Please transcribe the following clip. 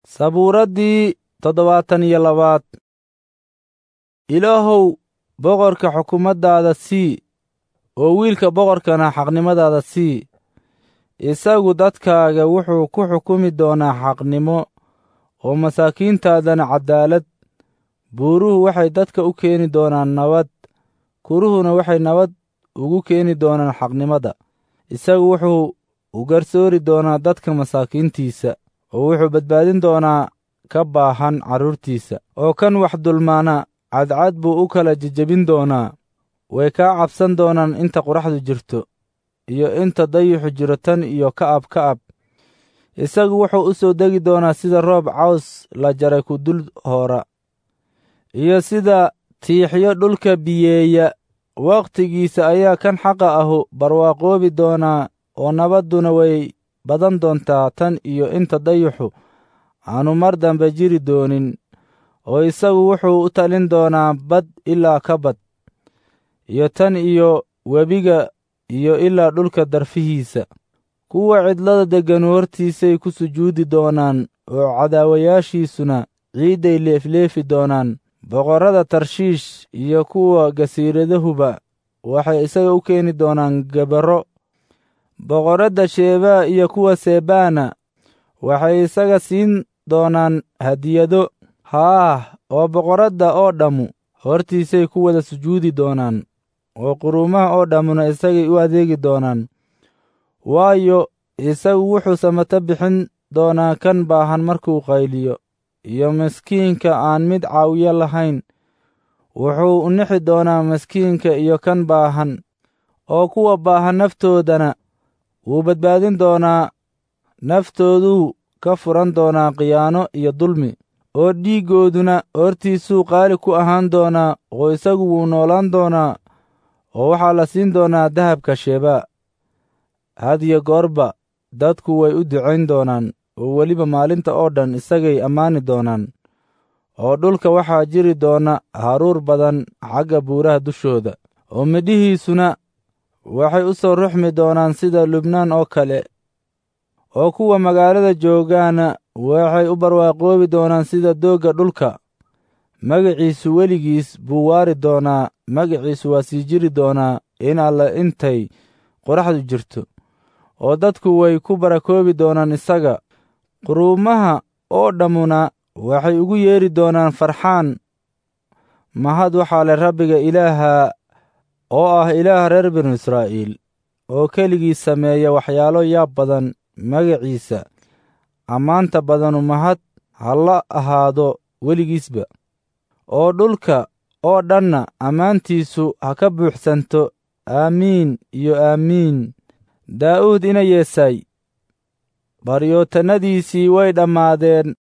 sabuuraddii toddobaatan iyo labaad ilaahow boqorka xukumaddaada sii oo wiilka boqorkana xaqnimadaada sii isagu dadkaaga wuxuu ku xukumi doonaa xaqnimo oo masaakiintaadana caddaalad buuruhu waxay dadka u keeni doonaan nabad kuruhuna waxay nabad ugu keeni doonaan xaqnimada isagu wuxuu u garsoori doonaa dadka masaakiintiisa oo wuxuu badbaadin doonaa ka baahan carruurtiisa oo kan wax dulmaana cadcad buu u kala jejebin doonaa way kaa cabsan doonaan inta qoraxdu jirto iyo inta dayixu jiro tan iyo ka'ab ka'ab isagu wuxuu u soo degi doonaa sida roob caws la jaray ku dul hoora iyo sida tiixyo dhulka biyeeya wakhtigiisa ayaa kan xaqa ahu barwaaqoobi doonaa oo nabadduna way badan doontaa tan iyo inta dayixu aanu mar dambe jiri doonin oo isagu wuxuu u talin doonaa bad ilaa ka bad iyo tan iyo webiga iyo ilaa dhulka darfihiisa kuwa cidlada degganu hortiisay ku sujuudi doonaan oo cadaawayaashiisuna ciidday leefleefi doonaan boqorrada tarshiish iyo kuwa gasiiradahuba waxay isaga u keeni doonaan gabarro boqorradda sheebaa iyo kuwa sebaana waxay isaga siin doonaan hadiyado haah oo boqorradda oo dhammu hortiisay ku wada sujuudi doonaan oo quruumaha oo dhammuna isagay u adeegi doonaan waayo isagu wuxuu samato bixin doonaa kan baahan markuu qayliyo iyo maskiinka aan mid caawiyo lahayn wuxuu u nixi doonaa maskiinka iyo kan baahan oo kuwa baahan naftoodana wuu badbaadin doonaa naftooduu ka furan doonaa khiyaano iyo dulmi oo dhiiggooduna hortiisuu qaali ku ahaan doonaa oo isagu wuu noolaan doonaa oo waxaa la siin doonaa dahabka shebaa hadiyo goorba dadku way u ducayn doonaan oo weliba maalinta oo dhan isagay ammaani doonaan oo dhulka waxaa jiri doona haruur badan xagga buuraha dushooda oo midhihiisuna waxay u soo ruxmi doonaan sida lubnaan oo kale oo kuwa magaalada joogaana waxay u barwaaqoobi doonaan sida doogga dhulka magaciisu weligiis buu waari doonaa magaciisu waa sii jiri doonaa in alle intay qoraxdu jirto oo dadku way ku barakoobi doonaan isaga quruumaha oo dhammuna waxay ugu yeedhi doonaan farxaan mahad waxaa leh rabbiga ilaaha oo ah ilaaha reer binu israa'iil oo keligii sameeya waxyaalo yaab badan magaciisa ammaanta badanu mahad ha la ahaado weligiisba oo dhulka oo dhanna ammaantiisu ha ka buuxsanto aamiin iyo aamiin daa'uud ina yeesay baryootannadiisii way dhammaadeen